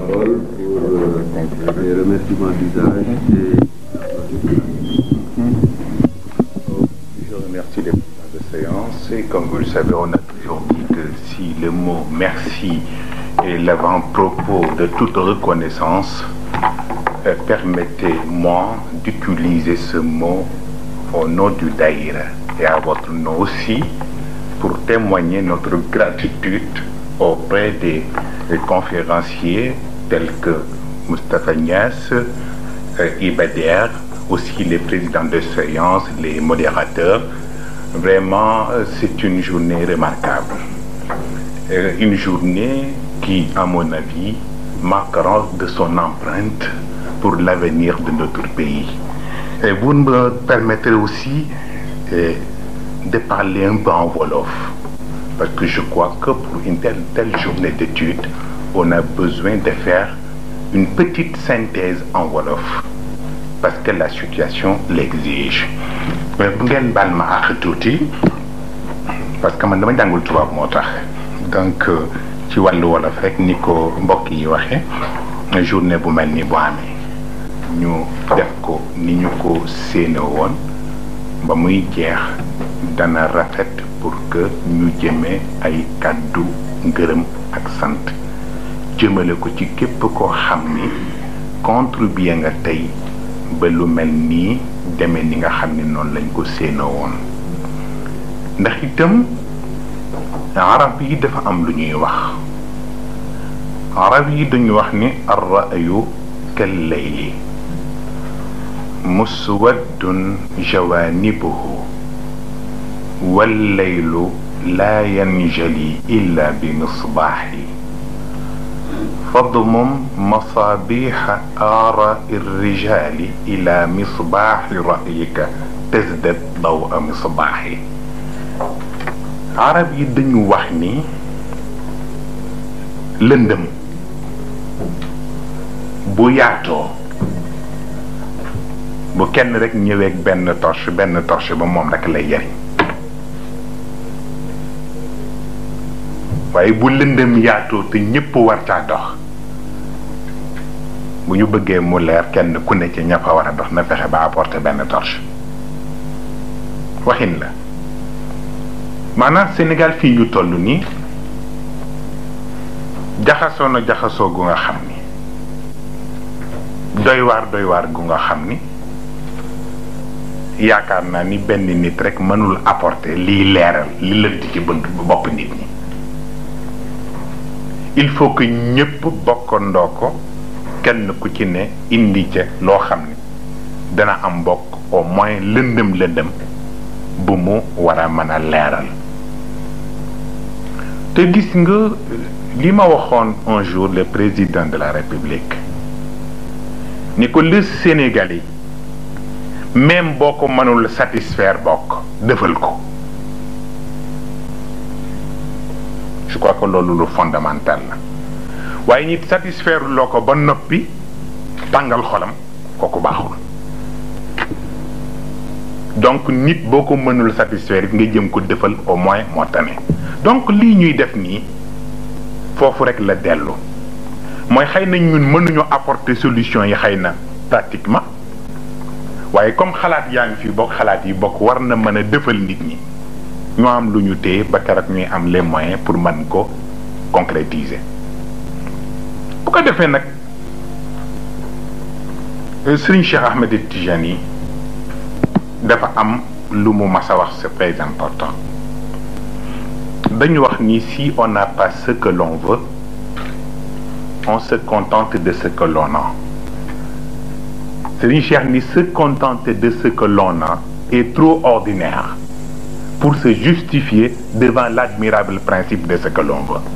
parole pour les remerciements d'usage et Je remercie les présidents de séance et comme vous le savez, on a toujours dit que si le mot merci est l'avant-propos de toute reconnaissance, euh, permettez-moi d'utiliser ce mot au nom du Daïra et à votre nom aussi pour témoigner notre gratitude auprès des, des conférenciers tels que Moustapha Nias, euh, Ibader, aussi les présidents de séance, les modérateurs. Vraiment, euh, c'est une journée remarquable. Euh, une journée qui, à mon avis, marquera de son empreinte pour l'avenir de notre pays. Et vous me permettrez aussi euh, de parler un peu en Wolof, parce que je crois que pour une telle, telle journée d'études, on a besoin de faire une petite synthèse en Wolof, parce que la situation l'exige. Mais bu ngeen baal ma àq tuuti parce que man dama jàngul tubaab moo tax donc euh, ci wàllu wolof rek ni ko mbokk yi waxee journée bu mel ni bu amee ñu def ko ni ñu ko séene woon ba muy jeex dana rafet pour que ñu jëmee ay kàddu ngërëm ak sant jëmale ko ci képp koo xam ni contribuer nga tey ba lu mel nii demee ni nga xam ni noonu lañ ko séene woon ndax itam arab yi dafa am lu ñuy wax arab yi dañuy wax ni arrayu kal layli muswaddun jawanibuhu wallaylu laa yanjali illa bi misbaaxi فاضمم مصابيح آراء الرجال إلى مصباح رأيك تزدد ضوء مصباحي arab yi dañu wax ni lëndëm bu yaatoo bu kenn rek ñëweeg benn torche benn torche ba moom rek lay jariñ waaye bu lëndëm yaatoo te ñëpp war caa dox bu ñu bëggee mu leer kenn ku ne ci ña fa war a dox na fexe ba apporter benn torche waxin la maanaam Sénégal fii ñu toll nii jaxasoo na jaxasoo gu nga xam ni doy waar doy waar gu nga xam ni yaakaar naa ni benn nit rek mënul apporter liy leeral li lënt ci bënd bopp nit ñi il faut que ñëpp bokkandoo ko kenn ku ci ne indi ca loo xam ni dana am bokk au moins lëndëm lëndëm bu mu war a mën a leeral te gis nga li ma waxoon un jour le président de la république ni ko le Sénégalais même boo ko mënul satisfaire bokk defal ko je crois que loolu lu fondamental la waaye nit satisfaire loo ko ba noppi tàngal xolam kooku baaxul donc nit boo ko mënul satisfaire it nga jëm ko defal au moins moo tane donc lii ñuy def nii foofu rek la dellu mooy xëy na ñun mënuñu apporter solution yi xëy na pratiquement waaye comme xalaat yaa ngi fi bokk xalaat yi bokk war na mën a defal nit ñi ñoo am lu ñu téye ba keroog ñuy am les moyens pour mën ko concrétiser bu ko defee nag Serigne Cheikh Ahmed Tijani dafa am lu mu mas a wax c'est très important dañu wax ni si on n'a pas ce que l'on veut on se contente de ce que l'on a Serigne Cheikh ni se contenter de ce que l'on a est trop ordinaire pour se justifier devant l'admirable principe de ce que l'on veut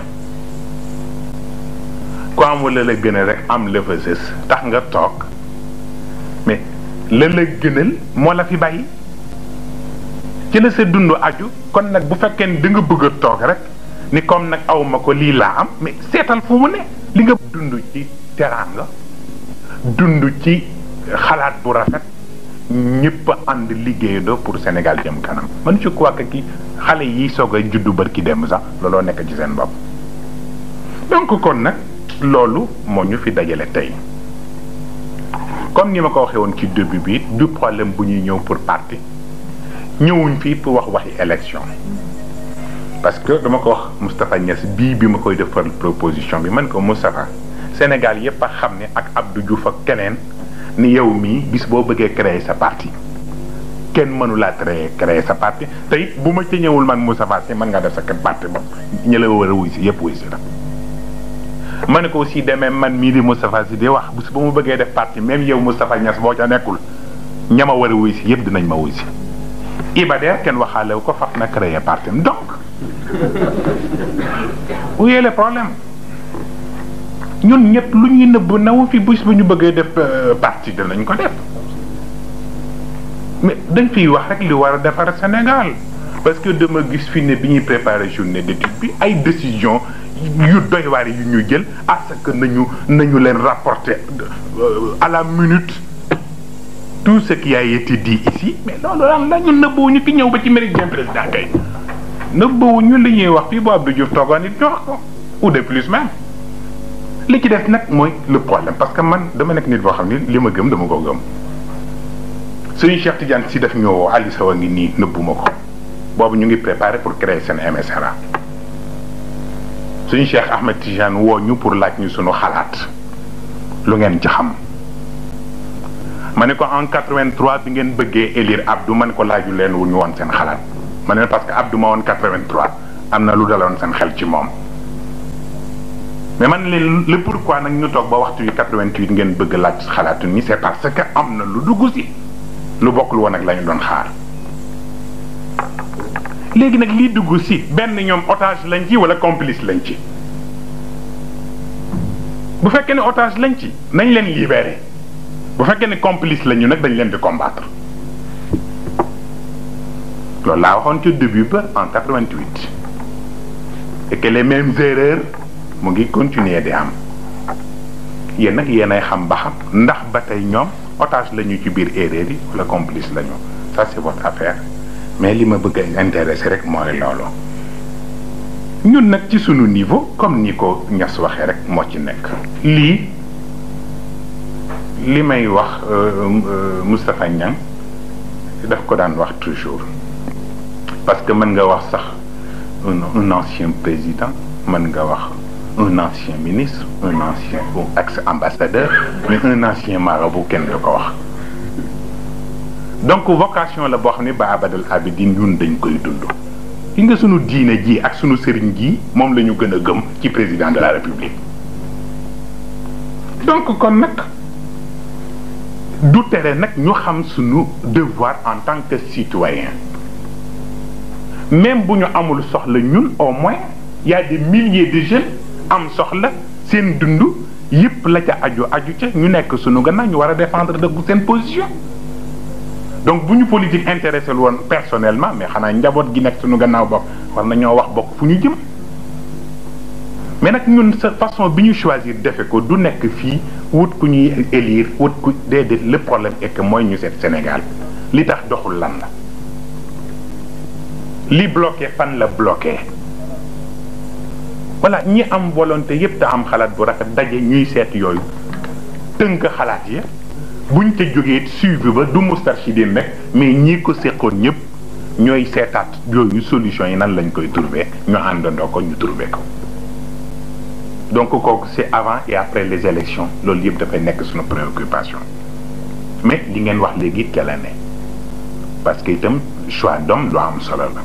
ku amul la la gënal rek am la fa sës tax nga toog mais la la gënal moo la fi bàyyi ci la sa dund aju kon nag bu fekkee ni da nga bëgg a toog rek ni comme nag aw ma ko lii laa am mais seetal fu mu ne li nga dund ci teraanga dund ci xalaat bu rafet ñëpp ànd liggéeyandoo pour Sénégal jëm kanam man je crois que ki xale yi soog a juddu barki dem sax looloo nekk ci seen bopp donc kon nag loolu moo ñu fi dajale tey comme ni ma ko waxee woon ci début bi du problème bu ñuy ñëw pour parti ñëwuñ fii pour wax waxi élection parce que dama ko wax Moustapha Niass bii bi ma koy defal proposition bi man ko Moustapha Sénégal yépp a xam ne ak Abdou Diouf ak keneen ni yow mii bis boo bëggee créer sa parti kenn mënu laa créer créer sa parti te it bu ma ci ñëwul man Moustapha Sy mën nga def sa kër parti bopp ñi la war a wuy si yépp wuy si la ma ne ko aussi demee man mii di Moustapha Sy di wax bis bu ma bëggee def parti même yow Moustapha Niass boo ca nekkul ña ma war a wuy si yépp dinañ ma wuy si Ibader kenn waxaale ko faf na créer parti donc où est le problème ñun ñëpp lu ñuy nëbb nawu fi bés bu ñu bëggee def parti danañ ko def mais dañ fiy wax rek li war a defar Sénégal parce que dama gis fi ne bi ñuy préparer journée d'étude bi ay décision yu doy waar yu ñu jël à ce que nañu nañu leen rapporter à la minute tout ce qui a été dit ici mais loolu lan la ñu nëbboo fi ñëw ba ci méridien président kay nëbbawuñu li ñuy wax fii bu Abdou Diouf toogoon it ñu wax ko ou de plus même li ci def nag mooy le problème parce que man dama nekk nit boo xam ni li ma gëm dama ko gëm suñu Cheikh Tidiane si def ñëwoo Ali Sow a ngi nii nëbbuma ko boobu ñu ngi préparé pour créer seen MSRA suñu Cheikh Ahmed Tidiane woo ñu pour laaj ñu suñu xalaat lu ngeen ci xam ma ne ko en 83 bi ngeen bëggee élire Abdou ma ne ko laaju leen wu ñu woon seen xalaat ma ne parce que Abdou ma woon 83 am na lu daloon seen xel ci moom mais man leen le pourquoi nag ñu toog ba waxtu yu 88 ngeen bëgg laaj xalaatu ni c'est parce que am na lu dugg si lu bokkul woon ak la ñu doon xaar léegi nag lii dugg si benn ñoom otage lañ ci wala complice lañ ci bu fekkee ne otage lañ ci nañ leen libéré bu fekkee ne complice lañu nag dañ leen di combattre loolu laa waxoon ci début ba en 88 et que les mêmes erreurs mu ngi continuer di am yéen nag yéen ay xam ba xam ndax ba tey ñoom otage lañu ci biir erreur yi wala complice lañu ça c'est votre affaire mais li ma bëgg a intéressé rek mooy loolu ñun nag ci sunu niveau comme ni ko ñas waxee rek moo ci nekk lii li may wax Moustapha Niang daf ko daan wax toujours parce que mën nga wax sax un ancien président mën nga wax un ancien ministre un ancien ex ambassadeur mais un ancien marabout kenn du ko wax donc vocation la boo xam ne ba abadal abidin ñun dañ koy dund ki nga sunu diine ji ak sunu sëriñ ji moom la ñu gën a gëm ci président de la république donc kon nag du tere nag ñu xam sunu devoir en tant que citoyen même bu ñu amul soxla ñun au moins y a des milliers de jeunes am soxla seen dund yëpp la ca aju aju ca ñu nekk sunu gannaaw ñu war a défendre dëggu seen position donc bu ñu politique intéressé woon personnellement mais xanaa njaboot gi nekk sunu gannaaw bokk war nañoo wax bokk fu ñu jëm mais nag ñun sa façon bi ñu choisir defe ko du nekk fii wut ku ñuy élire wut ku déedéet le problème est que mooy ñu seet Sénégal li tax doxul lan la li bloqué fan la bloqué voilà ñi am volonté yépp te am xalaat bu rafet daje ñuy seet yooyu tënk xalaat yi buñ ca jógee suivi ba du Moustarchidine rek mais ñii ko seqoon ñëpp ñooy seetaat yooyu solution yi nan lañ koy trouver ñu àndandoo ko ñu trouver ko donc kooku c'est avant et après les élections loolu yëpp dafay nekk suñu préoccupation mais li ngeen wax léegi ca la ne parce que itam choix d'homme lu am solo la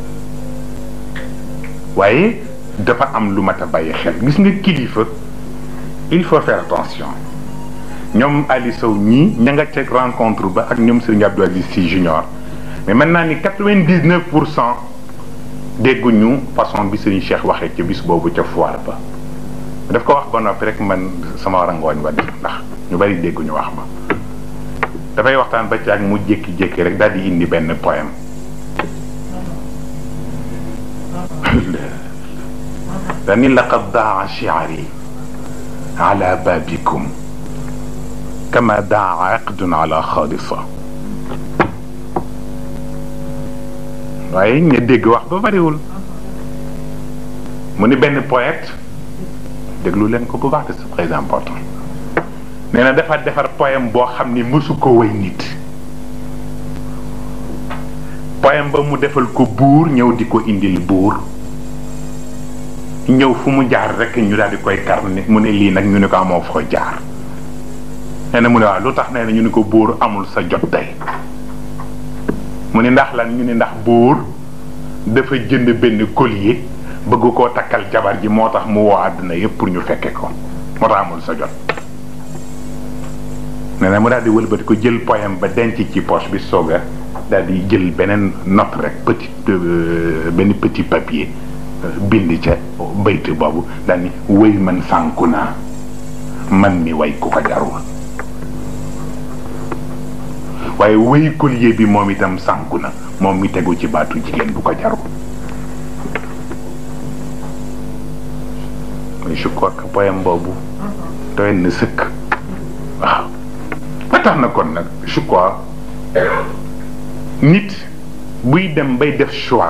waaye dafa am lu mat a bàyyi xel gis nga kilifa il faut faire attention ñoom Ali Sow ñii ña nga ca rencontre ba ak ñoom Serigne Abdou Aziz Sy Junior mais mën naa ni quatre-vingt-dix-neuf pour cent dégguñu façon bi Serigne Cheikh waxee ca bis boobu ca foire ba daf ko wax ba noppi rek man sama war a ngooñ ba def ndax ñu bari dégguñu wax ba dafay waxtaan ba ci ak mu jékki-jékki rek daal di indi benn poème dani laqad daa shi'ri ala babikum kama daa aqdun ala xaalisa waaye ñu dégg wax ba bariwul mu ni benn poète déglu leen ko bu baax c'est très important nee na dafa defar poème boo xam ni mësu ko way nit poème ba mu defal ko buur ñëw di ko indil buur ñëw fu mu jaar rek ñu daal di koy kar ne mu ne lii nag ñu ne ko amoo foo jaar nee na mu ne waaw lu tax nee na ñu ne ko buur amul sa jot tey mu ne ndax lan ñu ne ndax buur dafa jënd benn collier bëgg koo takkal jabar ji moo tax mu woo àdduna yëpp pour ñu fekke ko moo tax amul sa jot nee na mu daal di wëlbati ko jël poème ba denc ci poche bi sooga daal di jël beneen note rek petit benn petit papier bind ca bayt boobu daal ni wéy man sànku naa man mi way ku ko jarul waaye wéy collier bi moom itam sànku na moom mi tegu ci baatu jigéen bu ko jarul mais je crois que poème boobu doy na sëkk waaw ba tax na kon nag je crois nit buy dem bay def choix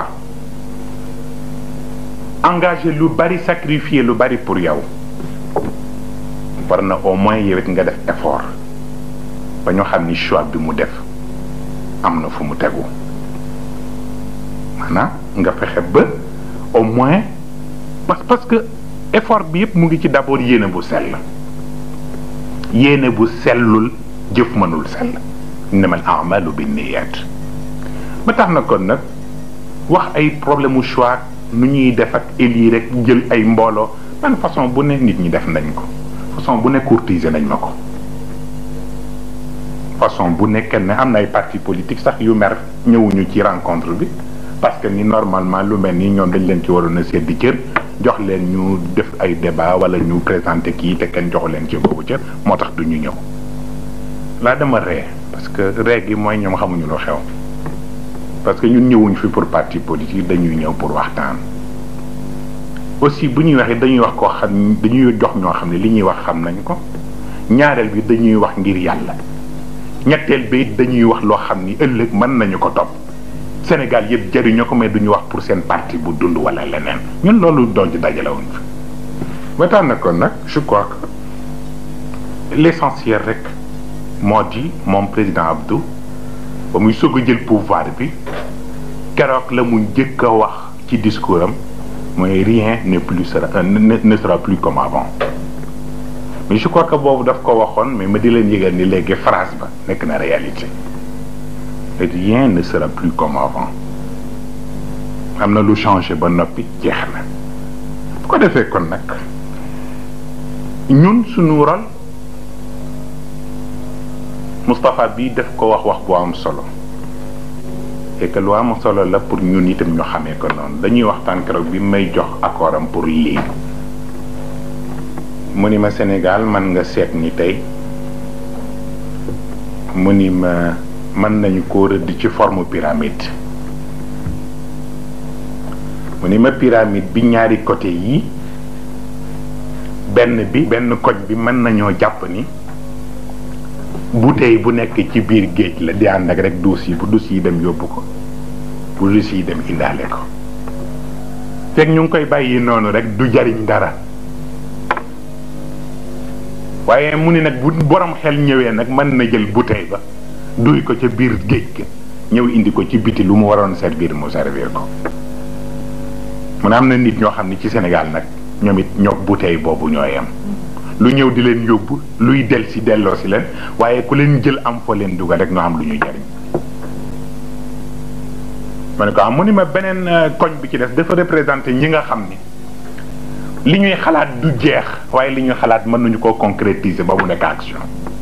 engagé lu bari sacrifier lu bari pour yow war na au moins yow it nga def effort ba ñu xam ni choix bi mu def am na fu mu tegu maanaam nga fexe ba au moins parce parce que effort bi yëpp mu ngi ci d'abord yéene bu sell yéene bu sellul jëf mënul sell innamal a'malu binniyat ba tax na kon nag wax ay problème mu choix nu ñuy def ak élire rek jël ay mbooloo man façon bu ne nit ñi def nañ ko façon bu ne courtiser nañ ma ko façon bu nekk ne am na ay parti politique sax yu mer ñëwuñu ci rencontre bi parce que ni normalement lu mel ni ñoom dañ leen ci waroon a seddi cër jox leen ñu def ay débat wala ñu présenter kii te kenn joxu leen ci boobu cër moo tax du ñu ñëw laa dama ree parce que ree gi mooy ñoom xamuñu lu xew parce que ñun ñëwuñ fi pour parti politique dañuy ñëw pour waxtaan aussi bu ñuy waxee dañuy wax koo xam dañuy jox ñoo xam ne li ñuy wax xam nañ ko ñaareel bi dañuy wax ngir yàlla ñetteel bi dañuy wax loo xam ni ëllëg mën nañu ko topp Sénégal yëpp jëriñoo ko mais duñu wax pour seen parti bu dund wala leneen ñun loolu doon ci dajalewuñ fi wetaan na kon nag je crois que l'essentiel rek moo di moom président Abdou ba muy soog a jël pouvoir bi keroog la mu njëkk a wax ci discours am mooy rien ne plus sera ne sera plus comme avant mais je crois que boobu daf ko waxoon mais ma di leen yëgal ni léegi phrase ba nekk na réalité rien ne sera plus comme avant am na lu changé ba noppi jeex na bu ko defee kon nag ñun suñu rôle Moustapha bii def ko wax wax bu am solo et que lu am solo la pour ñun itam ñu xamee ko noonu dañuy waxtaan keroog bi may jox accord am pour lii mu ni ma Sénégal man nga seet ni tey mu ni ma mën nañu ko rëdd ci forme pyramide mu ni ma pyramide bi ñaari côté yi benn bi benn koj bi mën nañoo jàpp ni bouteille bu nekk ci biir géej la di ànd ak rek duus yi bu duus yi dem yóbbu ko bu duus yi dem indaale ko fekk ñu ngi koy bàyyi noonu rek du jariñ dara waaye mu ni nag bu borom xel ñëwee nag mën na jël bouteille ba duy ko ca biir géej ga ñëw indi ko ci biti lu mu waroon servir mu servir ko mu ne am na nit ñoo xam ne ci Sénégal nag ñoom it ñoo bouteille boobu ñoo yem lu ñëw di leen yóbbu luy del si delloo si leen waaye ku leen jël am foo leen dugal rek ñoo am lu ñuy jariñ ma ne ko am mu ni ma beneen koñ bi ci des dafa représenté ñi nga xam ni li ñuy xalaat du jeex waaye li ñuy xalaat mën nañu koo concrétiser ba mu nekk action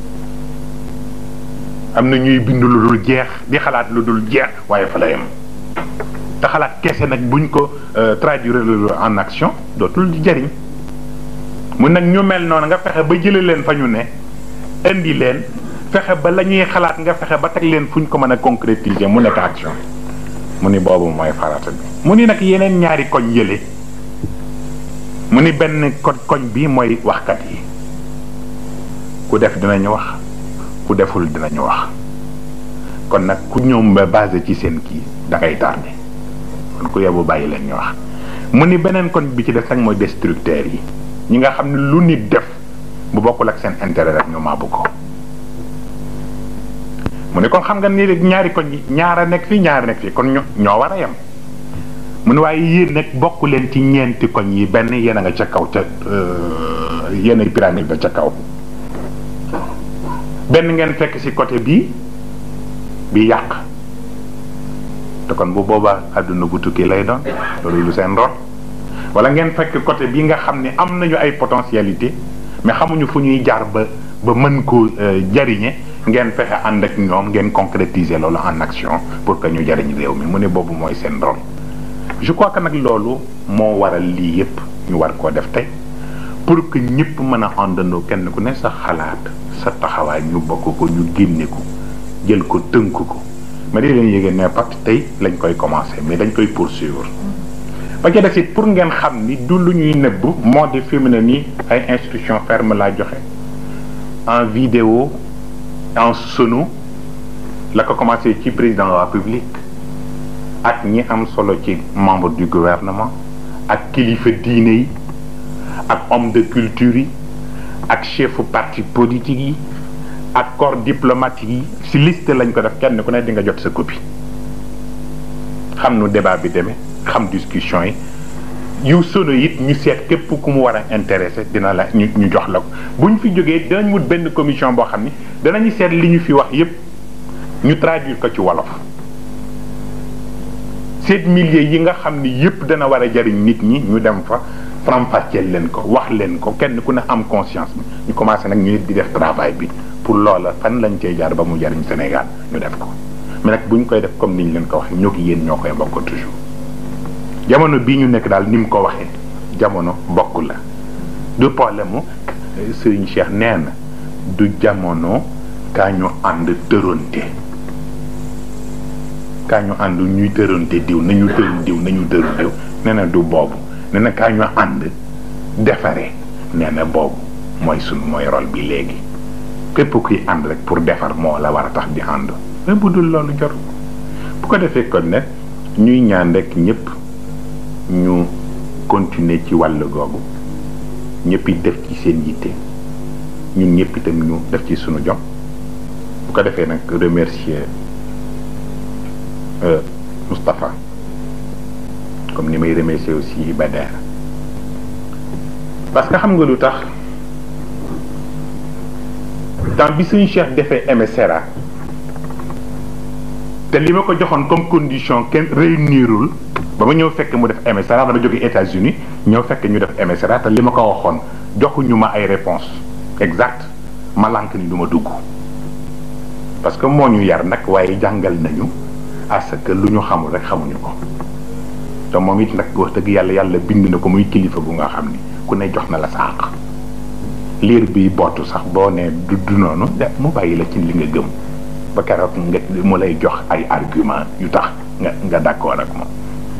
am na ñuy bind lu dul jeex di xalaat lu dul jeex waaye fa la yem te xalaat kese nag buñ ko traduire en action dootul jariñ mu nag ñu mel noonu nga fexe ba jële leen fa ñu ne indi leen fexe ba la ñuy xalaat nga fexe ba teg leen fu ñu ko mën a concrétiser mu nekk action mu ni boobu mooy farata bi mu ni nag yeneen ñaari koñ yële mu ni benn ko koñ bi mooy waxkat yi ku def dinañu wax ku deful dinañu wax kon nag ku ñoom ba basé ci seen kii da ngay tardé kon ku yebu bàyyi leen ñu wax mu ni beneen koñ bi ci def sax mooy destructeurs yi ñi nga xam ne lu nit def bu bokkul ak seen intérêt rek ñu maabu ko mu ne kon xam nga ni ñaari koñ yi ñaara nekk fii ñaara nekk fii kon ñoo war a yem mu ne waaye yéen nag bokk leen ci ñeenti koñ yi benn yéen a nga ca kaw ca yéen ay pyramide ba ca kaw benn ngeen fekk ci côté bii bi yàq te kon bu boobaa àdduna bu tukki lay doon loolu lu seen rot wala ngeen fekk côté bii nga xam ne am nañu ay potentialité mais xamuñu fu ñuy jaar ba ba mën ko jariñe ngeen fexe ànd ak ñoom ngeen concrétiser loolu en action pour que ñu jariñ réew mi mu ne boobu mooy seen rôle je crois que nag loolu moo waral lii yépp ñu war koo def tey pour que ñëpp mën a àndandoo kenn ku ne sa xalaat sa taxawaay ñu bokk ko ñu génne ko jël ko tënk ko ma di leen yéegee ne parce que tey lañ koy commencer mais dañ koy poursuivre ba ca des it pour ngeen xam ni du lu ñuy nëbb moo di fi mu ne nii ay instruction ferme laa joxe en vidéo en sono la ko commencé ci président de la République ak ñi am solo ci membre du gouvernement ak kilifa diine yi ak homme de culture yi ak chefu parti politique yi ak corps diplomatique yi ci liste lañ ko def kenn ku ne di nga jot sa copie xam nu débat bi demee xam discussion yi yu sono it ñu seet képp ku mu war a intéressé dina la ñu ñu jox la ko bu ñu fi jógee dinañ wut benn commission boo xam ni danañu seet li ñu fi wax yépp ñu traduire ko ci wolof seet milliers yi nga xam ni yépp dana war a jariñ nit ñi ñu dem fa faram-fàcceel leen ko wax leen ko kenn ku ne am conscience bi ñu commencé nag ñu di def travail bi pour loola fan lañ cee jaar ba mu jariñ Sénégal ñu def ko mais nag bu ñu koy def comme ni ñu leen ko waxee ñoo ki yéen ñoo koy bokk toujours jamono bii ñu nekk daal ni mu ko waxee jamono bokk la du problème mu Serigne Cheikh nee na du jamono kaa ñu ànd tëronte kaa ñu ànd ñuy tëronte diw nañu tëru diw nañu tëru diw nee na du boobu nee na kaa ñu ànd defare nee na boobu mooy sunu mooy rôle bi léegi képp kuy ànd rek pour defar moo la war a tax di ànd mais bu dul loolu jor bu ko defee kon nag ñuy ñaan rek ñëpp ñu continuer ci wàll googu ñëpp it def ci seen yitte ñun ñëpp itam ñu def ci sunu jom bu ko defee nag remercier Moustapha comme ni may remercier aussi Bader parce que xam nga lu tax temps bi suñu Cheikh defee MSRA te li ma ko joxoon comme condition kenn réunirul ba ma ñëw fekk mu def MSRA dama jóge États-Unis ñëw fekk ñu def MSRA te li ma ko waxoon joxuñu ma ay réponse exact ma lànk ni du ma dugg parce que moo ñu yar nag waaye jàngal nañu parce que lu ñu xamul rek xamuñu ko te moom it nag wax dëgg yàlla yàlla bind na ko muy kilifa bu nga xam ni ku ne jox na la sa àq liir bi bootu sax boo nee du du noonu de mu bàyyi la ci li nga gëm ba keroog nga mu lay jox ay argument yu tax nga nga d'accord ak moom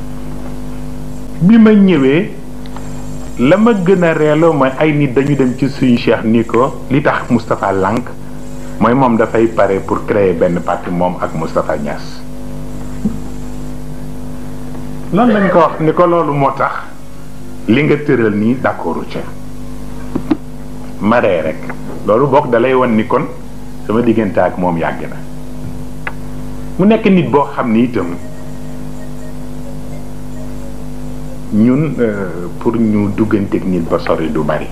bi ma ñëwee la ma gën a reeloo mooy ay nit dañu dem ci suñu cheikh ni ko li tax Moustapha lànk mooy moom dafay pare pour créer benn parti moom ak Moustapha Niass loolu lañ ko wax ni ko loolu moo tax li nga tëral nii d'accordu ca maree rek loolu bokk dalay won ni kon sama diggante ak moom yàgg na mu nekk nit boo xam ni itam ñun pour ñu dugganteeg nit ba sori du bari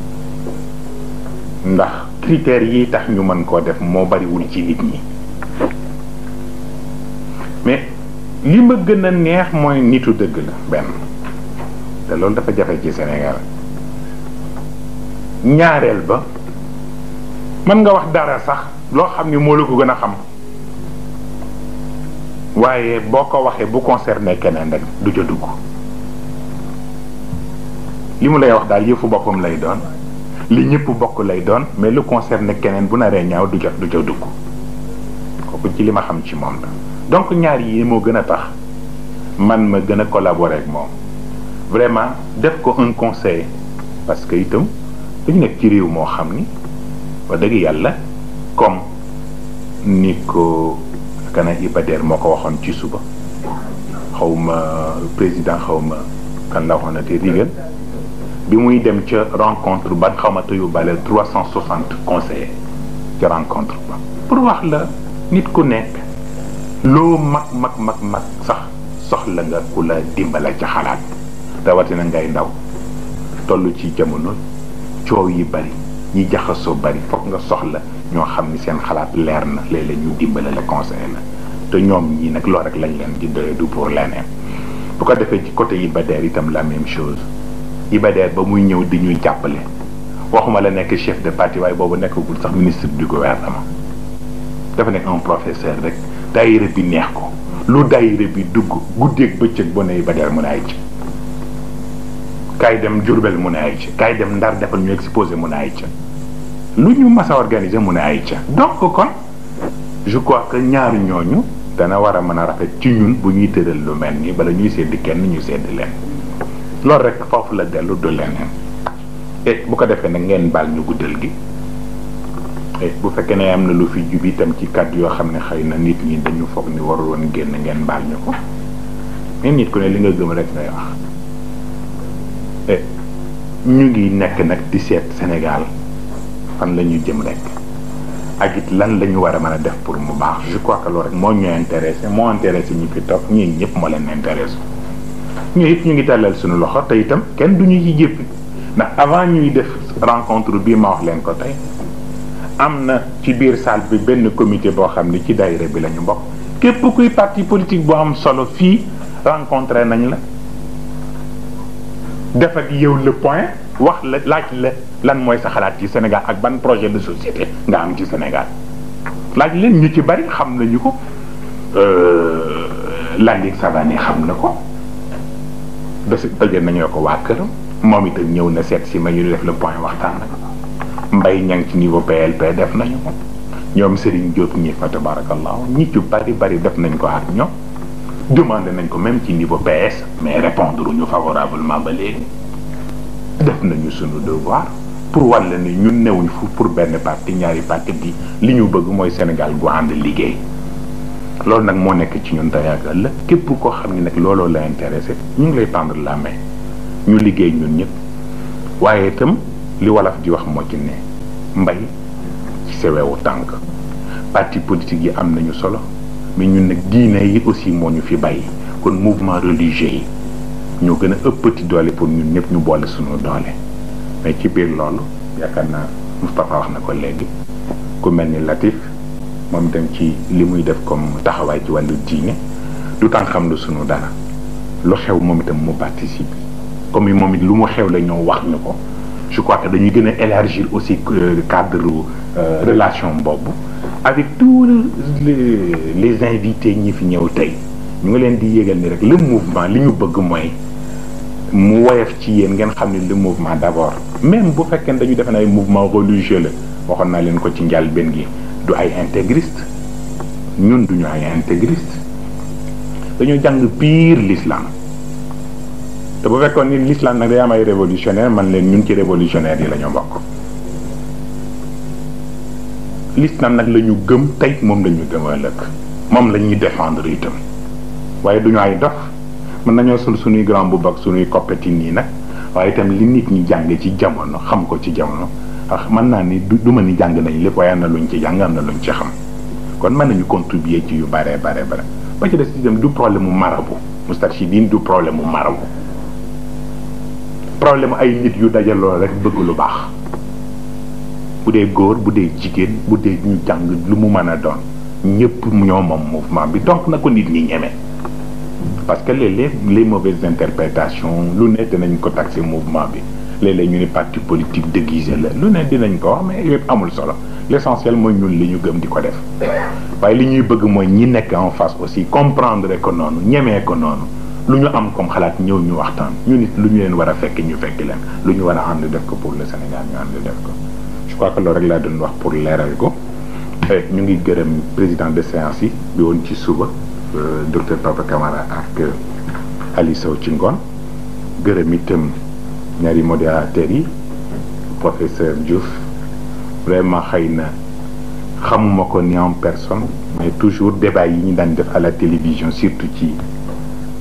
ndax critères yi tax ñu mën koo def moo bariwul ci nit ñi mais li ma gën a neex mooy nitu dëgg la benn te loolu dafa jafe ci Sénégal ñaareel ba mën nga wax dara sax loo xam ni moo la ko gën a xam waaye boo ko waxee bu concerné keneen rek du ca dugg li mu lay wax daal yëfu boppam lay doon li ñëpp bokk lay doon mais lu concerné keneen bu naree ñaaw du ca du ca dugg kooku ci li ma xam ci moom la donc ñaar yi moo gën a tax man ma gën a collaborer ak moom vraiment def ko un conseil parce que itam dañu nekk ci réew moo xam ni wax dëgg yàlla comme ni ko kana Ibader moo ko waxoon ci suba xaw ma président xaw ma kan la waxoon te rigal bi muy dem ca rencontre ba xamata yu bale trois cent soixante conseillers ca rencontre ba pour wax la nit ku nekk loo mag mag mag mag sax soxla nga ku la dimbala ca xalaat rawatina ngay ndaw toll ci jamono coow yi bari ñi jaxasoo bari foog nga soxla ñoo xam ni seen xalaat leer na léeg-léeg ñu dimbale la conseiller la te ñoom ñii nag loolu rek lañ leen di doye du pour leneen bu ko defee ci côté Iba Der itam la même chose Iba Der ba muy ñëw di ñuy jàppale waxuma la nekk chef de parti waaye boobu nekkagul sax ministre du gouvernement dafa nekk un professeur rek daayira bi neex ko lu daayira bi dugg guddeeg bëccëg bu ne Iba Der mun a ay ci kaay dem Jurbel mun a ay ca kaay dem Ndar defal ñu exposé mun a ay ca lu ñu mas a organisé mun a ay ca donc kon je crois que ñaari ñooñu dana war a mën a rafet ci ñun bu ñuy tëral lu mel nii bala ñuy sedd kenn ñu sedd leen loolu rek foofu la dellu du leneen et bu ko defee nag ngeen baal ñu guddal gi et bu fekkee ne am na lu fi jub itam ci kàddu yoo xam ne xëy na nit ñi dañu foog ni warul woon génn ngeen baal ñu ko mais nit ku ne li nga gëm rek ngay wax et ñu ngi nekk nag di seet Sénégal fan la ñu jëm rek ak it lan la ñu war a mën a def pour mu baax je crois que loolu rek moo ñu intéressé moo intéressé ñu fi toog ñii ñëpp moo leen intéressé ñu it ñu ngi tàllal suñu loxo te itam kenn du ñu ci jéppi ndax avant ñuy def rencontre bii ma wax leen ko tey am na ci biir salle bi benn comité boo xam ne ci daayira bi la ñu bokk képp kuy parti politique bu am solo fii rencontré nañ la def ak yow le point wax la laaj la lan mooy sa xalaat ci Sénégal ak ban projet de société nga am ci Sénégal laaj leen ñu ci bari xam nañu ko Landing Savané xam na ko bés daje nañoo ko waa këram moom itam ñëw na seet si ma ñu def le point waxtaan nag mbay ñang ci niveau PLP def nañu ko ñoom Serigne Diop ñi fa tabarakallahu ñi ci bari bari def nañ ko ak ñoom demandé nañ ko même ci niveau PS mais répondre ñu favorablement ba léegi def nañu sunu devoir pour wàll ni ñun newuñ fu pour benn parti ñaari parti bi li ñu bëgg mooy Sénégal gu ànd liggéey loolu nag moo nekk ci ñun tey ak ëllëg képp koo xam ne nag looloo la intéressé ñu ngi lay tendre la main ñu liggéey ñun ñëpp waaye itam li wolof di wax moo ci ne mbay ci sewewu tànk parti politique yi am nañu solo mais ñun nag diine yi aussi moo ñu fi bàyyi kon mouvement religieux yi ñoo gën a ëppati doole pour ñun ñëpp ñu boole suñu doole mais ci biir loolu yaakaar naa Moustapha wax na ko léegi ku mel ni Latif moom itam ci li muy def comme taxawaay ci wàllu diine du temps xam lu suñu dara lu xew moom itam mu participe comme moom it lu mu xew la ñoo wax ñu ko je crois que dañuy gën a élargir aussi cadre relation boobu avec tous les les invités ñi fi ñëw tey ñu ngi leen di yégal ni rek le mouvement li ñu bëgg mooy mu woyof ci yéen ngeen xam ne le mouvement d'abord même bu fekkee dañu defe ne ay mouvement religieux la waxoon naa leen ko ci njëlbéen gi du ay intégriste ñun duñu ay intégriste dañu jàng pire l'islam te bu fekkoon ni l'islam nag day am ay révolutionnaire man leen ñun ci révolutionnaire yi la ñu bokk l'islam nag la ñu gëm tey moom la ñu gëm ëllëg moom la ñuy défendre itam waaye duñu ay dof mën nañoo sol suñuy grand bu bak suñuy coppeti nii nag waaye itam li nit ñi jàng ci jamono xam ko ci jamono ah mën naa ni du ma ni jàng nañ lépp waaye am na luñ ci jàng am na luñ ci xam kon mën nañu contribuer ci yu bare bare bare ba ci des itam du problème mu marabu Moustarchidine du problème mu marabu problème ay nit yu dajaloo rek bëgg lu baax bu dee góor bu dee jigéen bu dee ñu jàng lu mu mën a doon ñëpp ñoo moom mouvement bi donc na ko nit ñi ñeme parce que léeg-léeg les mauvaises interprétations lu ne dinañ ko taxé mouvement bi léeg-léeg ñu ni parti politique déguisé la lu ne dinañ ko wax mais yëpp amul solo l'essentiel mooy ñun li ñu gëm di ko def waaye li ñuy bëgg mooy ñi nekk en face aussi comprendre ko noonu ñemee ko noonu lu ñu am comme xalaat ñëw ñu waxtaan ñu nit lu ñu leen war a fekk ñu fekk leen lu ñu war a ànd def ko pour le Sénégal ñu ànd def ko je crois que loolu rek laa doon wax pour leeral ko ñu ngi gërëm président de séance yi bi woon ci suba docteur Papa Camara ak Ali Sow ci ngoon gërëm itam ñaari modérateurs yi professeur Diouf vraiment xëy na xamuma ko ni en personne mais toujours débat yi ñu daan def à la télévision surtout ci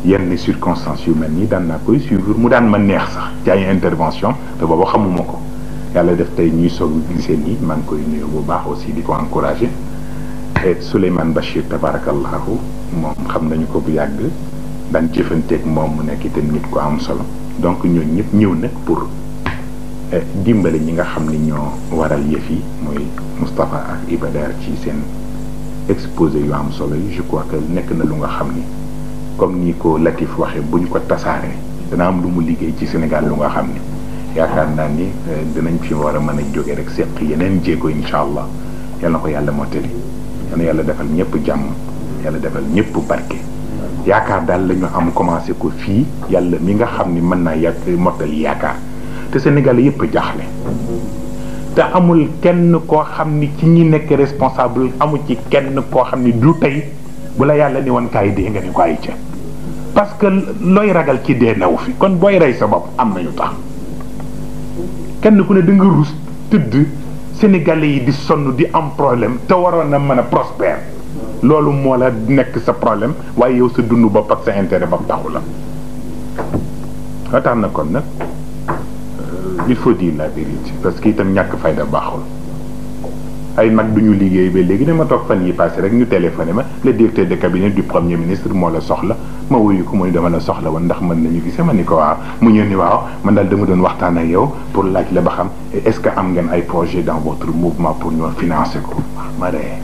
yenn circonstances yu mel nii daan naa koy suivre mu daan ma neex sax ci ay intervention te booba xamuma ko yàlla def tey ñuy soog gisee nii maa ngi koy nuyu bu baax aussi di ko encouragé et Souleymane Bachir tabarakallahu moom xam nañu ko bu yàgg daan jëfanteeg moom mu nekk itam nit ko am solo donc ñooñu ñëpp ñëw nag pour dimbale ñi nga xam ni ñoo waral yëf yi mooy Moustapha ak Iba Der ci seen exposé yu am solo yi je crois que nekk na lu nga xam ni comme ni ko Latif waxee bu ñu ko tasaaree dana am lu mu liggéey ci Sénégal lu nga xam ni yaakaar naa ni dinañ fi war a mën a jóge rek seq yeneen jéego incha allah yal na ko yàlla mottali yal na yàlla defal ñëpp jàmm yàlla defal ñëpp barke. yaakaar daal la ñu am commencé ko fii yàlla mi nga xam ni mën naa yàgg mottali yaakaar te Sénégal yëpp jaaxle te amul kenn koo xam ni ci ñi nekk responsable amul ci kenn koo xam ni du tey bu la yàlla ni woon kaay dee nga ni ko ay ca parce que looy ragal ci dee newu fi kon booy rey sa bopp am nañu tax kenn ku ne da nga rus tëdd sénégalais yi di sonn di am problème te waroon na mën a prospère loolu moo la nekk sa problème waaye yow sa dund bopp ak sa intérêt bopp taxu la nga tax na kon nag il faut dire la vérité parce que itam ñàkk fayda baaxul ay mag duñu liggéey ba léegi dama toog fan yi passé rek ñu téléphoné ma le directeur de cabinet du premier ministre moo la soxla ma wuyu ko mu ni dama la soxla woon ndax mën nañu gisee ma ni ko waaw mu ñëw ni waaw man daal dama doon waxtaan ak yow pour laaj la ba xam est-ce que am ngeen ay projet dans votre mouvement pour ñoo financer ko ma ree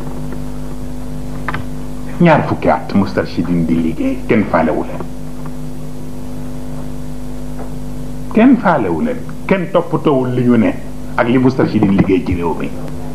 ñaar fukki at Moustarchidine di liggéey kenn faalewu leen kenn faalewu leen kenn toppatoowul li ñu ne ak li Moustarchidine liggéey ci réew mi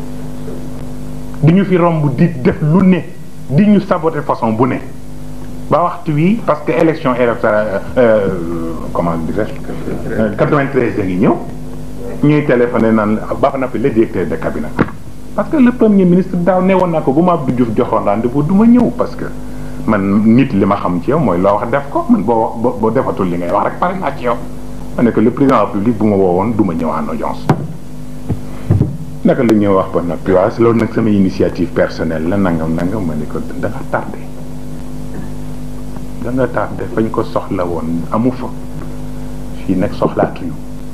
di ñu fi romb di def lu ne di ñu saboter façon bu ne ba waxtu wi parce que élection électorale comment dirais-je 93 da ngi ñëw ñuy téléphoné naan baax na fi le directeur de cabinet parce que le premier ministre daaw ne woon naa ko bu ma Abdou Diouf joxoon rendez-vous du ma ñëw parce que man nit li ma xam ci yow mooy loo wax def ko man boo boo defatul li ngay wax rek pare naa ci yow ma ne que le président de la République bu ma woowoon du ma ñëw en audience naka la ñuy wax ba noppi waaw loolu nag sama initiative personnelle la nangam nangam ma ne ko da nga tardé da nga tardé fañ ko soxla woon amu fa fii nag soxlaatuñu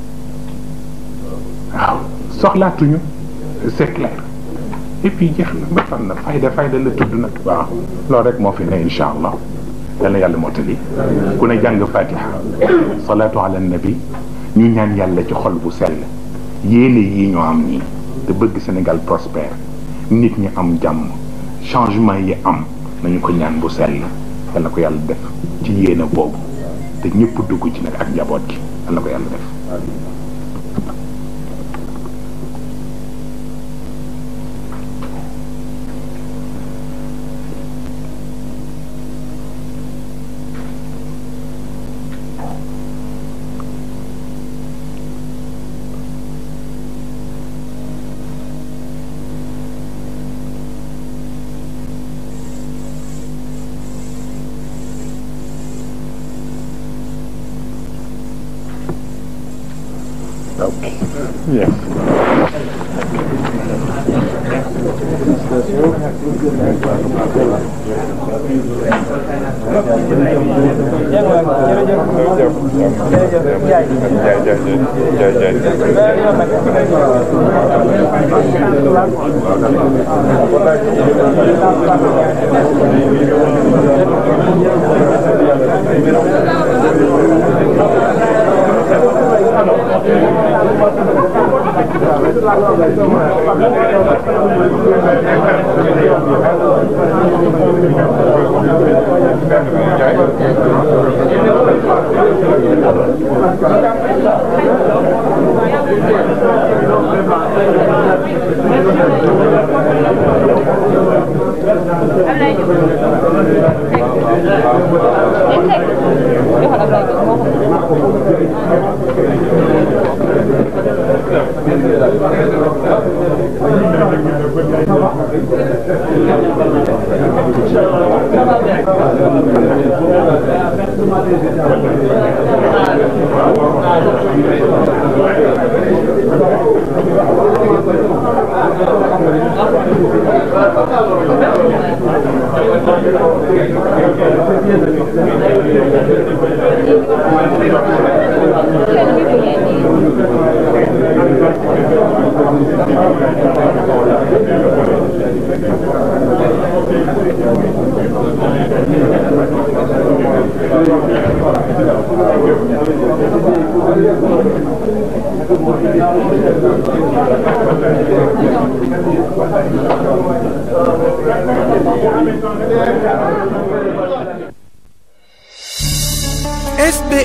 waaw soxlaatuñu c'est clair et puis jeex na ba fan na fayda fayda la tudd nag waaw loolu rek moo fi ne incha allah yal na yàlla mottali ku ne jàng fatiha salaatu ala nabi ñu ñaan yàlla ci xol bu sell yéene yi ñoo am nii te bëgg Sénégal prospère nit ñi am jàmm changement yi am nañu ko ñaan bu sell yal na ko yàlla def ci yéene boobu te ñëpp dugg ci nag ak njaboot gi yal na ko yàlla def Okay. Yes.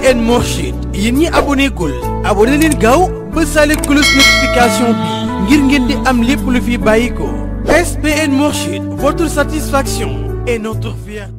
SPN Mourchid yéen ñi abonné gul abonné leen gaaw ba sale cloche notification bi ngir ngeen di am lépp lu fi bàyyi ko SPN Mourchid votre satisfaction est notre fierté